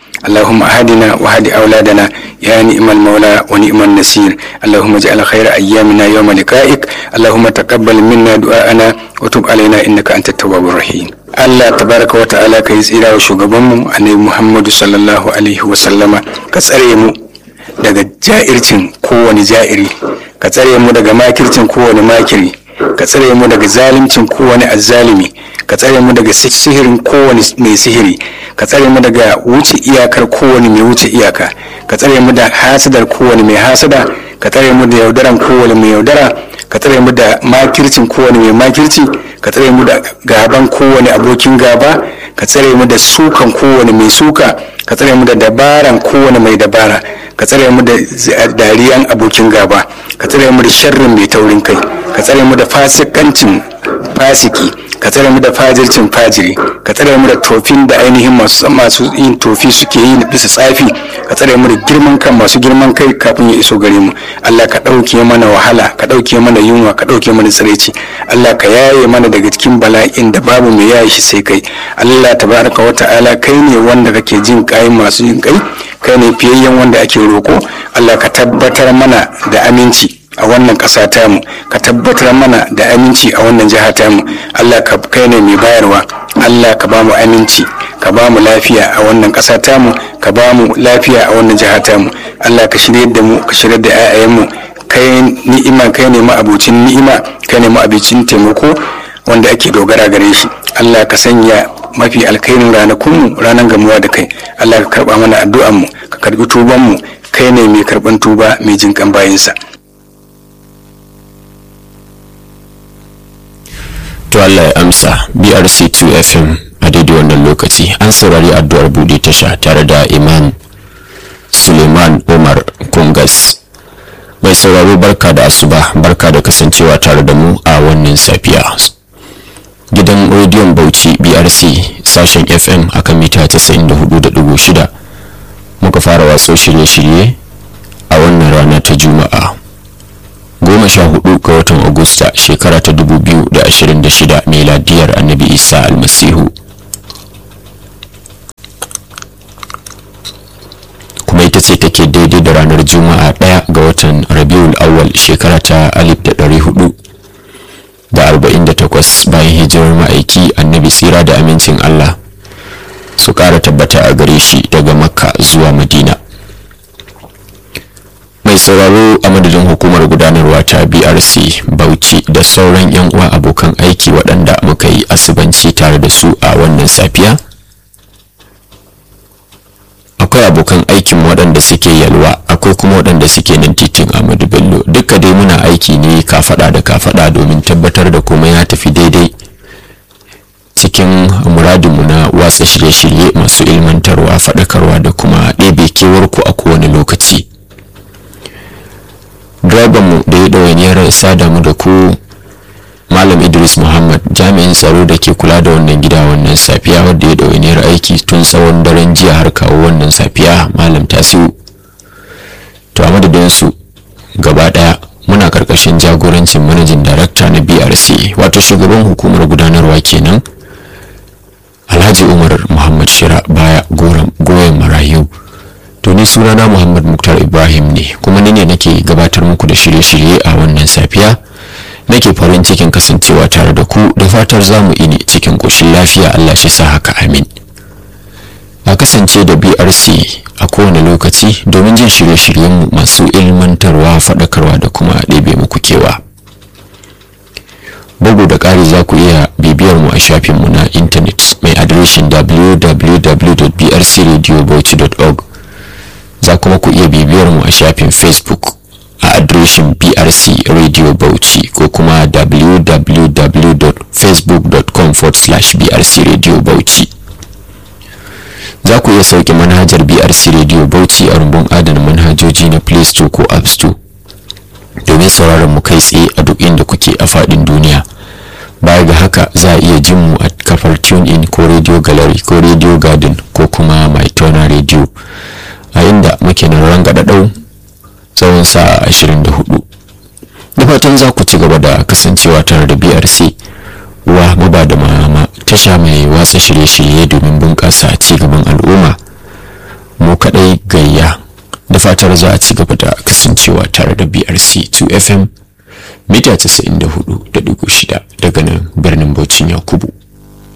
اللهم أهدنا وهد أولادنا يا نعم المولى ونعم النصير اللهم اجعل خير أيامنا يوم لقائك اللهم تقبل منا دعاءنا وتب علينا إنك أنت التواب الرحيم Allah tabaraka wa ta'ala ka yi tsira wa shugabanmu annabi Muhammadu sallallahu alaihi wa sallama ka tsare mu daga ja'ircin kowane ja'iri ka tsare mu daga makircin kowane makiri ka tsare mu daga zalimcin kowane azzalimi ka tsare mu daga sihirin kowane mai sihiri ka tsare mu daga wuce iyakar kowane mai wuce iyaka ka tsare mu da hasadar kowane mai hasada ka tsare mu da yaudaran kowane mai yaudara ka tsare mu da makircin kowane mai makirci ka tsare mu da gaban kowane abokin gaba ka tsare mu da sukan kowane mai suka ka tsare mu da dabaran kowane mai dabara ka tsare mu da dariyan abokin gaba ka tsare mu da sharrin mai taurin kai ka tsare mu da fasikancin fasiki ka tsare mu da fajircin fajiri ka tsare mu da tofin da ainihin masu masu yin tofi suke yi bisa tsafi ka tsare mu da girman kan masu girman kai kafin ya iso gare mu Allah ka ɗauke mana wahala ka ɗauke mana yunwa ka ɗauke mana tsiraici Allah ka yaye mana daga cikin bala'in da babu mai yaye shi sai kai Allah tabaraka wa ta'ala kai ne wanda kake jin kai masu yin kai kai ne fiyayyen wanda ake roko Allah ka tabbatar mana da aminci a wannan ƙasa tamu ka tabbatar mana da aminci a wannan jiha tamu allah ka kai ne mai bayarwa allah ka ba mu aminci ka ba mu lafiya a wannan ƙasa tamu ka ba mu lafiya a wannan jiha tamu allah ka shirya da mu ka shirya da 'ya'yanmu kai ni'ima kai ne ma'abucin ni'ima kai ne ma'abucin taimako wanda ake dogara gare shi allah ka sanya mafi alkairin ranakunmu ranar gamuwa da kai allah ka karba mana addu'anmu ka karbi tubanmu kai ne mai karban tuba mai jinkan bayinsa to Allah ya amsa BRC2 FM a daidai wannan lokaci an saurari addu'ar buɗe tasha tare da Imam Suleiman Umar Kungas mai sauraro barka da asuba barka da kasancewa tare da mu a wannan safiya gidan rediyon Bauchi BRC sashen FM akan mita 94.6 muka fara waso shirye-shirye a wannan rana ta Juma'a goma sha hudu ga watan agusta shekara ta dubu biyu da ashirin da shida miladiyar annabi isa almasihu kuma ita ce take daidai da ranar juma'a daya ga watan rabiul awwal shekara ta alif da dari hudu da arba'in da takwas bayan hijirar ma'aiki annabi tsira da amincin allah su kara tabbata a gare shi daga makka zuwa madina mai sauraro a madadin hukumar gudanarwa ta brc bauchi da sauran yan uwa abokan aiki waɗanda muka yi asibanci tare da su a wannan safiya akwai abokan aikin waɗanda suke yalwa akwai kuma waɗanda suke nan titin amadu bello duka dai muna aiki ne kafaɗa da kafaɗa domin tabbatar da komai ya tafi daidai cikin muradinmu na watsa shirye-shirye masu ilmantarwa faɗakarwa da kuma ɗebe kewarku a kowane lokaci mu da ya ɗawainiyar sada mu da ku malam idris muhammad jami'in tsaro da ke kula da wannan gida wannan safiya wadda ya ɗawainiyar aiki tun tsawon daren jiya har kawo wannan safiya malam tasiu to a madadinsu gaba ɗaya muna karkashin jagorancin manajin darakta na brc wato shugaban hukumar gudanarwa kenan alhaji umar muhammad shira baya goyon marayu to ni sunana muhammad muktar ibrahim ne kuma ni ne nake gabatar muku da shirye-shirye a wannan safiya nake farin cikin kasancewa tare da ku da fatar zamu ini cikin ƙoshin lafiya allah shi sa haka amin a kasance da brc a kowane lokaci domin jin shirye-shiryenmu masu ilmantarwa faɗakarwa da kuma ɗebe muku kewa bugu da ƙari za ku iya bibiyar mu a shafinmu na intanet mai adireshin www.brcradiobauchi.org za kuma ku iya bibiyar mu a shafin facebook a adireshin brc radio bauchi ko kuma www.facebook.com brc radio bauchi za ku iya sauke manhajar brc radio bauchi a rumbun adana manhajoji na play store ko app store domin sauraron mu kai tsaye a duk inda kuke a faɗin duniya baya ga haka za a iya jin mu a kafar tune in ko radio gallery ko radio garden ko kuma my radio a inda muke nan rangadadau tsawon sa'a 24 da fatan za ku ci gaba da kasancewa tare da brc wa maba da mama tasha mai watsa shirye-shirye domin bunƙasa ci gaban al'umma fatar za a ci gaba da kasancewa tare da brc 2 fm mita 94.6 daga nan birnin bauchin yakubu